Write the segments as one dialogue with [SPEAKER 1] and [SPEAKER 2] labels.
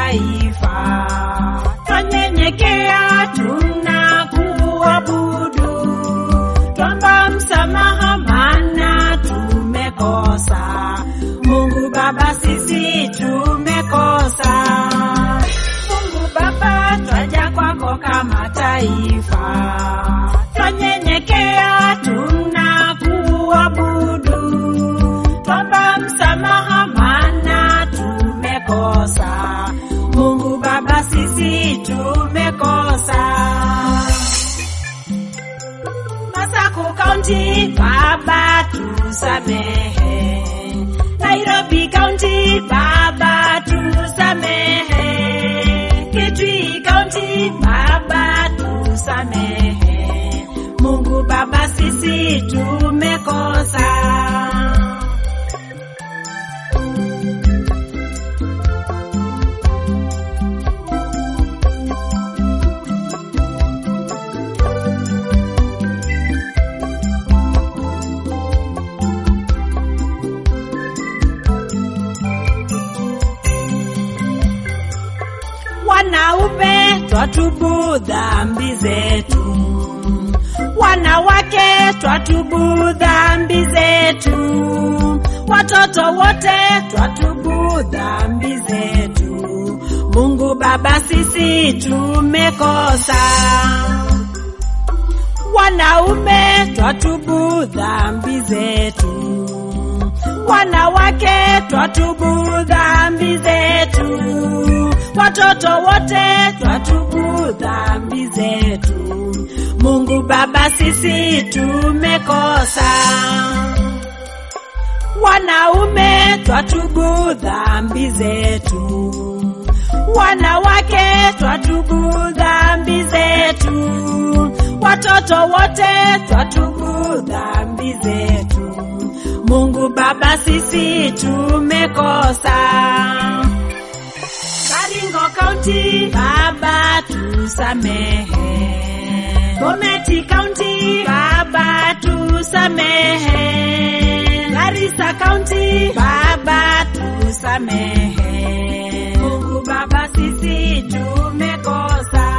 [SPEAKER 1] mataifa. Twanyenyekea tunakuabudu, twomba msamaha maana tumekosa. Mungu Baba, sisi tumekosa. Mungu Baba, twaja kwako kama taifa, twanyenyekea tunakuabudu, twomba msamaha maana tumekosa. Mungu Baba, sisi tumekosa. Masaku County, Baba tusamehe. Nairobi County, Baba tusamehe. Kitui County, Baba tusamehe. Mungu Baba, sisi tumekosa. Wanaume twatubu dhambi zetu, wanawake twatubu dhambi zetu, watoto wote twatubu dhambi zetu. Mungu Baba, sisi tumekosa. Wanaume twatubu dhambi zetu, wanawake twatubu dhambi zetu, watoto wote twatubu dhambi zetu. Mungu Baba, sisi tumekosa. Wanaume twatubu dhambi zetu, wanawake twatubu dhambi zetu, watoto wote twatubu dhambi zetu. Mungu Baba, sisi tumekosa. Baringo County, Baba tusamehe. Bometi County, Baba tusamehe. Garissa County, Baba tusamehe. Mungu Baba, sisi tumekosa.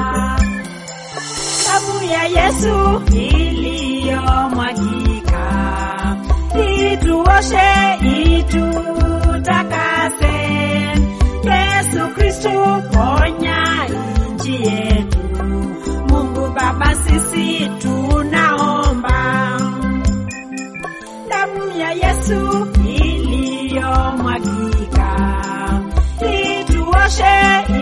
[SPEAKER 1] Damu ya Yesu iliyomwagika ituoshe, itutakase. Yesu Kristu ponya nchi yetu. Mungu Baba, sisi tunaomba damu ya Yesu iliyomwagika ituoshe,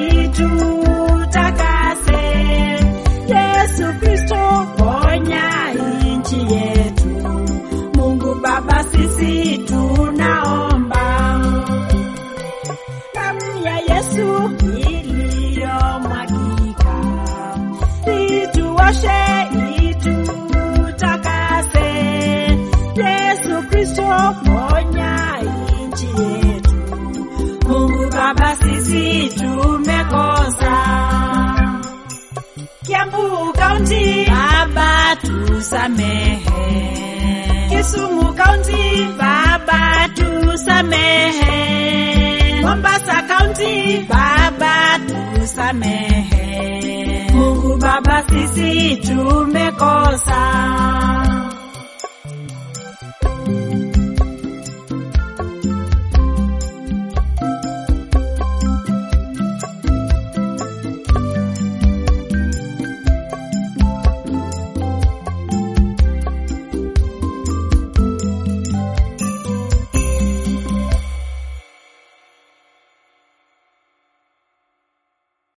[SPEAKER 1] itutakase. Yesu Kristo ponya nchi yetu. Mungu Baba, sisi tunaomba damu ya Yesu iliyomwagika ituoshe, itutakase. Yesu Kristo ponya nchi yetu. Mungu Baba, sisi tumekosa. Kiambu County, Baba tusamehe. Kisumu County, Baba tusamehe. Mombasa County, Baba tusamehe. Mungu Baba, sisi tumekosa.